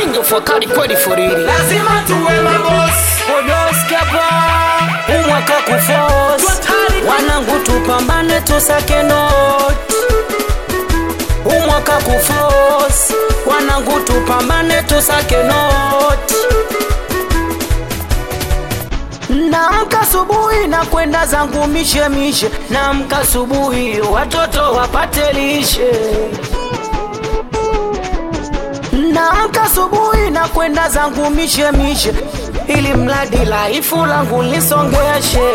King of wakali kweli forili lazima tuwe mabosi odoskapa umwaka kufos wanangu tupambane tusake not umwaka kufos wanangu tupambane tusake not Naamka asubuhi na kwenda zangu mishe mishe, naamka asubuhi watoto wapate lishe. Naamka asubuhi na kwenda zangu mishe mishe, ili mradi laifu langu lisongeshe.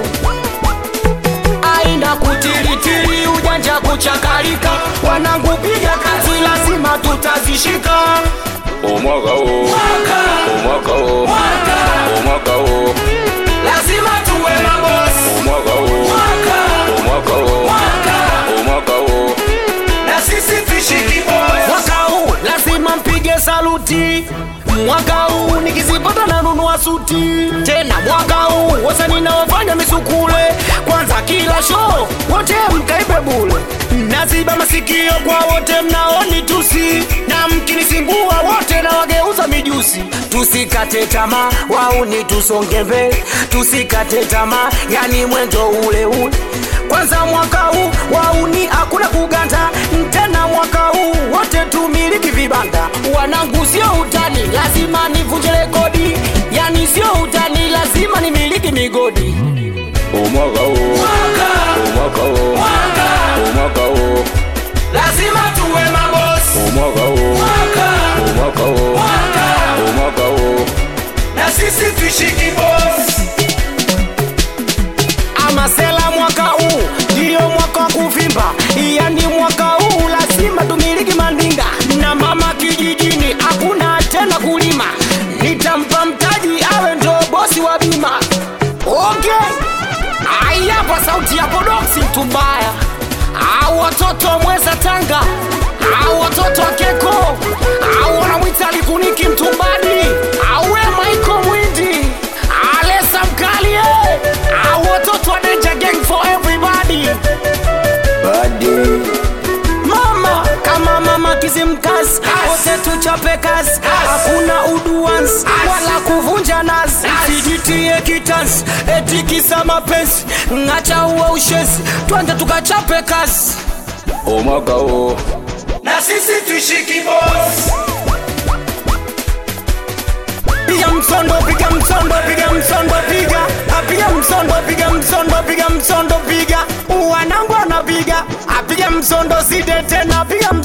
Aina kutiritiri ujanja kuchakalika, wanangu piga kazi, lazima tutazishika. umwaka huu umwaka huu umwaka huu lazima tuwe mabosi umwaka huu umwaka huu umwaka huu na sisi tushiki bosi Mwaka huu lazima mpige saluti. Mwaka huu nikizipata na nunua suti tena. Mwaka huu wasanii naofanya misukule, kwanza kila show wote mkaibe bule. Naziba masikio kwa wote mnaoni tusi, na mkinisimbua wote na wageuza mijusi. Tusikate tamaa, wauni tusonge mbele, tusikate tamaa, yani mwendo ule ule. Kwanza mwaka huu wauni hakuna kuganda tena, mwaka huu wote tumiliki vibanda. Wanangu sio utani, lazima nivunje rekodi, yani sio utani, lazima nimiliki migodi. umwaka huu umwaka huu umwaka huu lazima tuwe mabosi umwaka huu umwaka huu umwaka huu na sisi tushiki bosi Amasela mwaka huu ndiyo mwaka wa kuvimba, yani mwaka huu lazima tumiliki mandinga na mama kijijini, hakuna tena kulima. Nitampa mtaji awe ndo bosi wa bima. Okay, ai hapa sauti ya Bodoksi mtu mbaya, au watoto wa mweza Tanga, au watoto wa Keko, au wanamwita Likuniki mtumbani, au we Michael Mwindi, Alesa Mkalie, au watoto wa Danger Gang for everybody. Mama kama mama Kizimkazi, wote tuchape kazi, hakuna uduans wala kuvunja nazi. Sijitie kitanzi eti kisa mapenzi, ng'acha uwe ushezi, twende tukachape kazi. umwaka huu na sisi tushiki bosi Piga msondo, piga msondo, piga msondo, piga apiga msondo, piga msondo, piga msondo, piga wanangu anapiga apiga msondo, side tena, piga